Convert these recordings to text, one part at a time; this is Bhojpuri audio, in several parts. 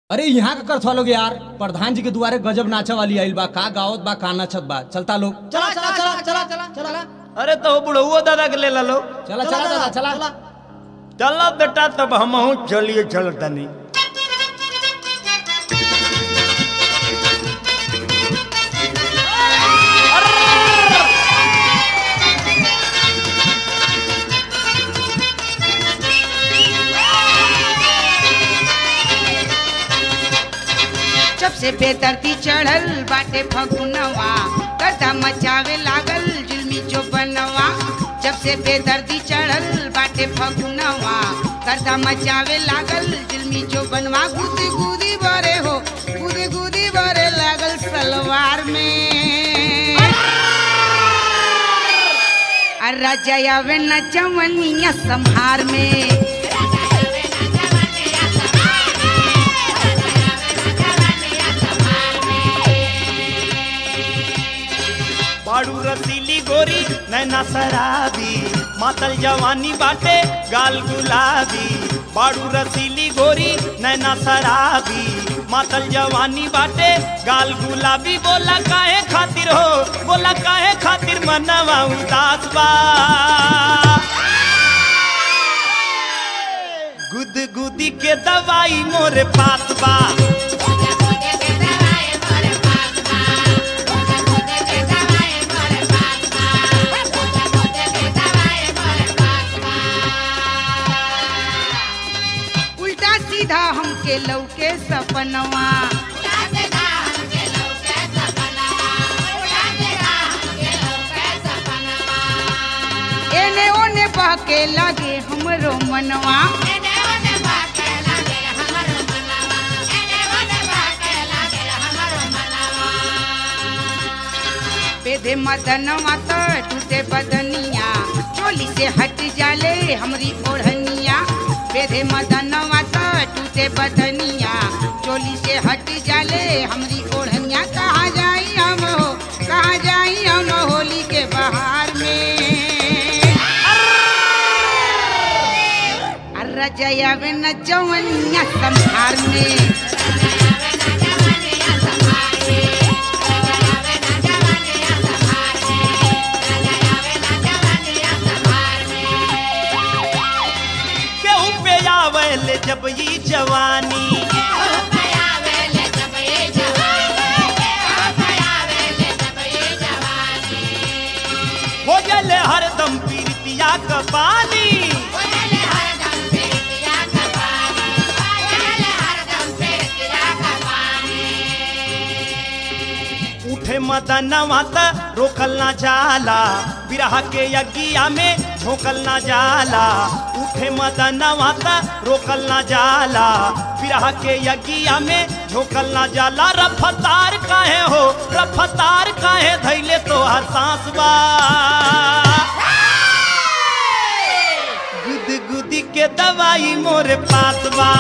अरे यहाँ का कर लोग यार प्रधान जी के दुआरे गजब नाचा वाली आइल बा का गावत बा का नाचत बा चलता लोग चला चला चला चला चला चला अरे तो बुढ़ऊ दादा के ले लो चला चला चला चला चला बेटा तब हम चलिए चल तनी जब से बेदर्दी चढ़ल बाटे फगुनवा गर्दा मचावे लागल जुलमी जो बनवा जब से बेदर्दी चढ़ल बाटे फगुनवा गर्दा मचावे लागल जुलमी जो बनवा गुदी गुदी बरे हो गुदी गुदी बरे लागल सलवार में अरे जयावे न चवनिया संहार में बाड़ू रसीली गोरी नैना शराबी मातल जवानी बाटे गाल गुलाबी बाड़ू रसीली गोरी नैना शराबी मातल जवानी बाटे गाल गुलाबी बोला काहे खातिर हो बोला काहे खातिर मनवा उदास बा गुद गुदी के दवाई मोरे पास बा उल्टा सीधा हमके लौके सपनवा एने ओने बहके लगे हमरो मनवा बेधे मदनवा तो टूटे बदनिया चोली से हट जाले हमरी ओढ़निया बेधे मदनवा तो टूटे बदनिया चोली से हट जाले हमरी ओढ़निया कहाँ जाई हम हो कहाँ जाई हम होली के बहार में अर्रा जयावे न जवनिया संहार में केहू पे आवेले जब ई जवानी हो गले हरदम पीरतिया का पानी उठे मदनवा त रोकल ना जाला बिरह के यज्ञिया में झोंकल ना जाला उठे मदनवा त रोकल ना जाला बिरह के यज्ञिया में झोंकल ना जाला रफ्तार काहे हो रफ्तार काहे धैले तो हर सांस बा गुद गुदी के दवाई मोरे पास बा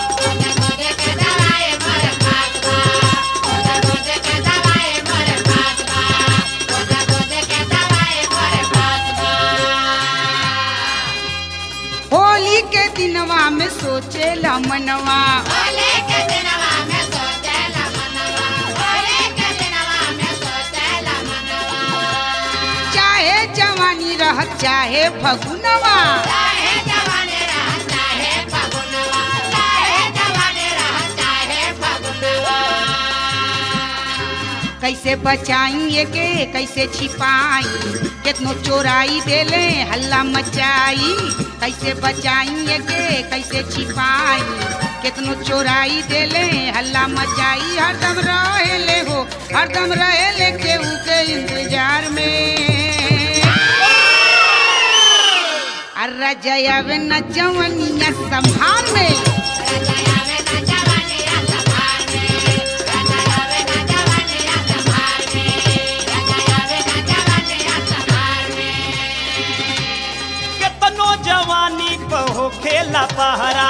होली के दिनवा में सोचेला मनवा चाहे जवानी रह चाहे फगुनवा कैसे बचाई के कैसे छिपाई कितनो चोराई देले हल्ला मचाई कैसे बचाई के कैसे छिपाई कितनो चोराई देले हल्ला मचाई हरदम रहेले हो हरदम रहेले केहू के इंतजार में अर्रा जयावे न जवनिया संभार में केतनो जवानी पे हो खेला पहरा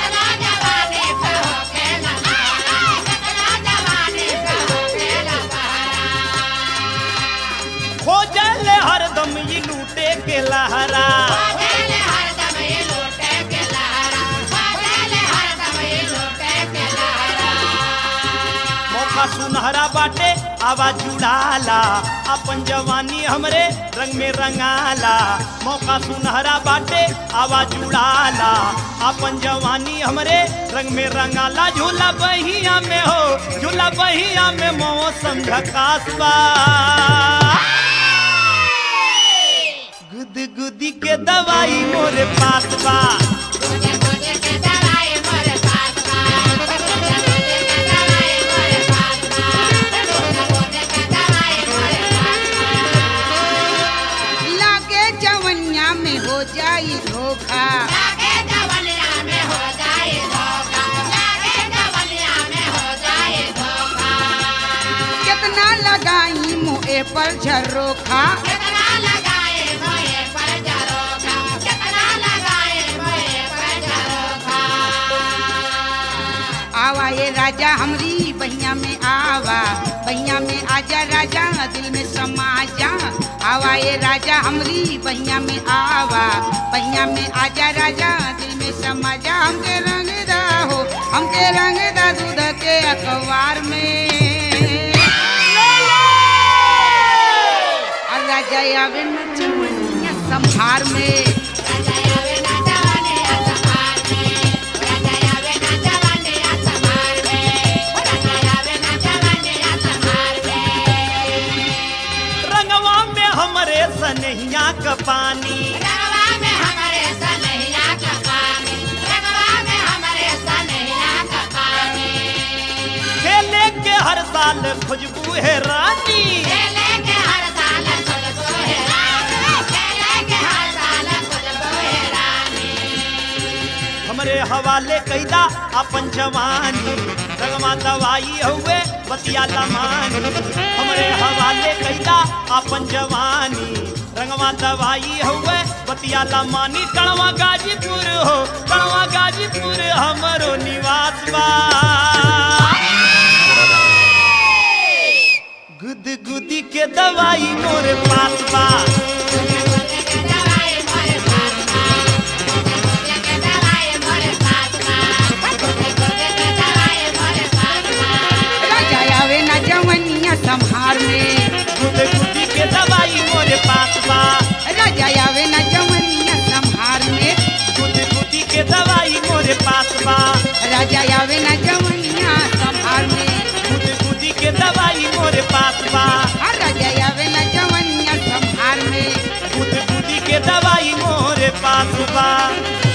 खोजल हरदम ई लूटे के लहरा मौका सुनहरा बाटे आवाज जुड़ाला अपन जवानी हमरे रंग में रंगाला मौका सुनहरा बाटे आवाज जुड़ाला अपन जवानी हमरे रंग में रंगाला झूला बहिया में हो झूला बहिया में मौसम झकास बा गुद गुदी के दवाई मोरे पास बा लागे जवनिया में हो जाई धोखा कितना लगाई मुँह पर झरोखा आवा ये राजा हमरी बहिया में आवा बहिया में आजा राजा दिल में समा जा आवा ये राजा हमरी बहिया में आवा बहिया में आजा राजा दिल में समा जा हमके रंग दा हो हमके रंग दा दूध के अखबार में और राजा आवे नचवनिया संहार में रंगवा में हमरे सनहिया का पानी खेले के हर साल खुशबू है रानी हमरे हवाले कैदा अपन जवानी रंगवा दवाई हुए बतिया लमानी हमरे हवाले कैदा अपन जवानी रंगवा दवाई हुए बतिया लमानी कड़वा गाजीपुर हो कड़वा गाजीपुर हमरो निवास बा गुद गुदी के दवाई मोरे पास बा राजा आवे ना जवनिया संहार में गुद गुदी के दवाई मोरे पास बा राजा आवे ना जवनिया संहार में गुद गुदी के दवाई मोरे पास बा राजा आवे ना जवनिया संहार में गुद गुदी के दवाई मोरे पास बा और राजा आवे ना जवनिया संहार में गुद गुदी के दवाई मोरे पास बा